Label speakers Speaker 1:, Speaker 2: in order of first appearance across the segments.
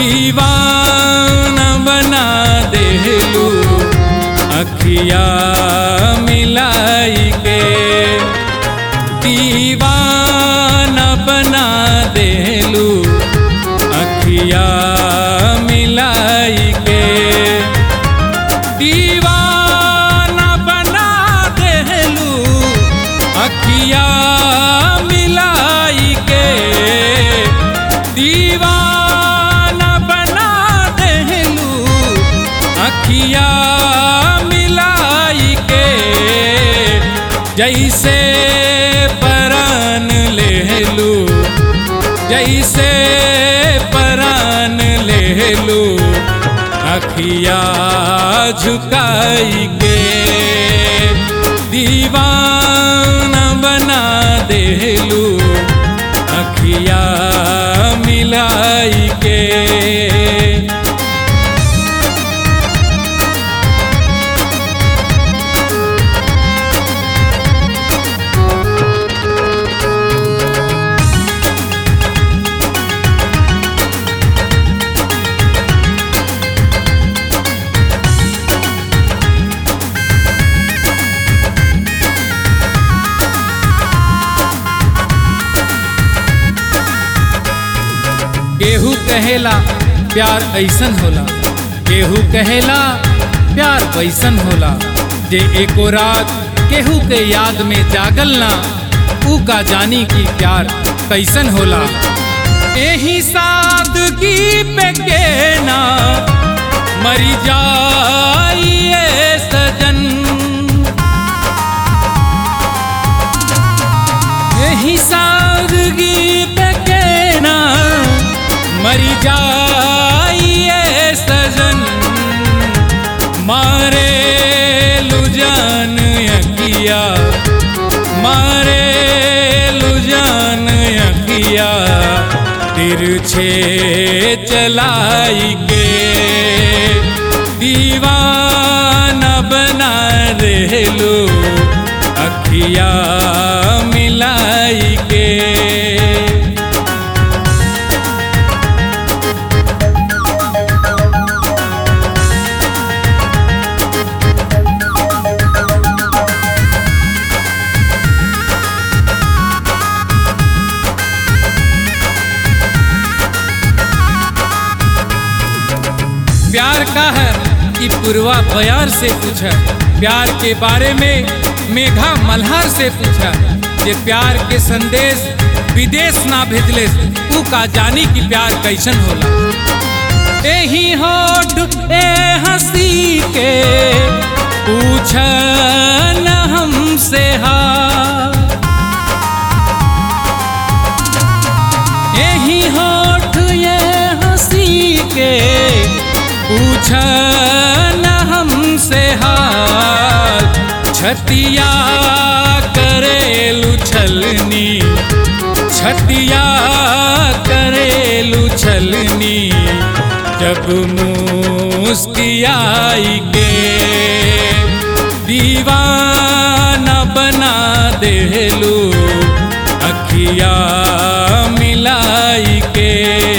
Speaker 1: दीवाना बना देलू अखिया मिलाई के दीवाना बना देलू अखिया मिलाई के दीवाना बना देलू अखिया मिलाई के दीवाना बना देलू अखिया मिलाई के जैसे परान लेलू जैसे परान लेलू अखिया झुकाई के दीवाना बना देलू अखिया मिलाई के केहू कहेला प्यार ऐसन होला केहू कहेला प्यार वैसन होला जे एको रात केहू के याद में जागल ना ऊ का जानी की प्यार कैसन होला एही सादगी पे के ना मरी जाइए सजन यही सादगी पे के ना मरी जाइए सजन मारे लुजान यकिया मारे लुजान यकिया तिरछे चलाई के दीवाना बना देलू अखिया मिलाई के प्यार का है कि पूर्वा बयार से पूछा प्यार के बारे में मेघा मल्हार से पूछा जे प्यार के संदेश विदेश ना भेजले ऊ का जानी कि प्यार कैसन होला एही होठ ए हंसी के पूछ न हमसे हा यही होठ ये हंसी के पूछ न हमसे हाल छतिया करेलू छलनी छतिया करेलू छलनी जब मुस्कियाई के दीवाना बना देलू अखिया मिलाई के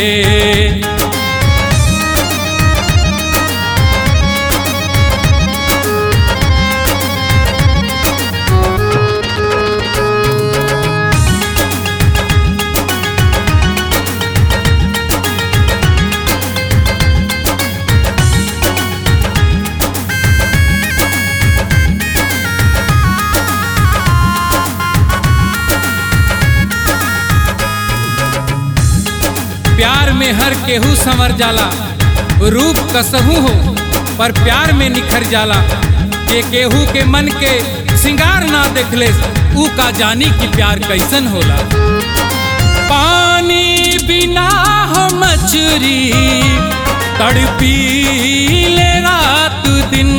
Speaker 1: प्यार में हर केहू संवर जाला रूप कसहू हो पर प्यार में निखर जाला जे केहू के मन के सिंगार ना देखले ऊ का जानी कि प्यार कैसन होला पानी बिना हो मछरी तड़पी ले रात दिन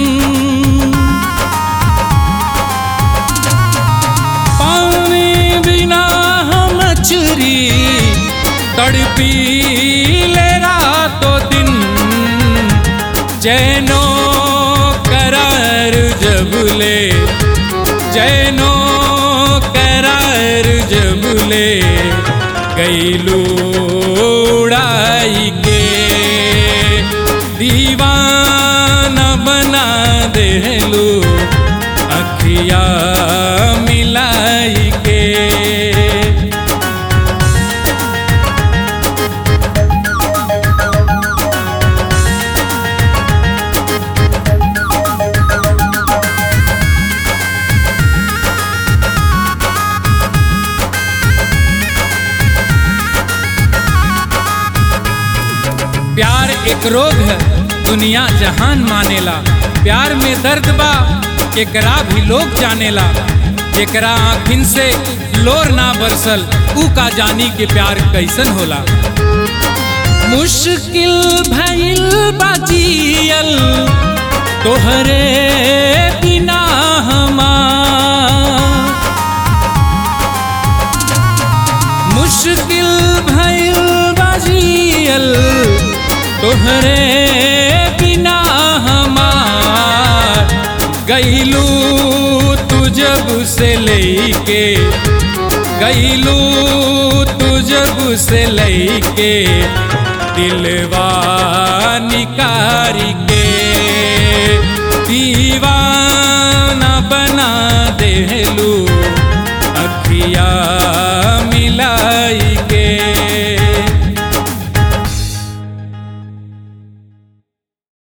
Speaker 1: पानी बिना हो मछरी तड़पी ले रातों दिन जैनो करार जबले जैनो करार जबले गैलू उड़ाई के दीवाना बना देलू अखिया मिलाई के प्यार एक रोग है दुनिया जहान मानेला प्यार में दर्द बा एकरा भी लोग जानेला एकरा आँखिन से लोर ना बरसल ऊ का जानी के प्यार कैसन होला मुश्किल भइल बाजियल तोहरे बिना हमार मुश्किल भइल बाजियल तोहरे बिना हमार गईलू तू जब से लेके गईलू तू जब से लेके दिलवा निकारी के दीवा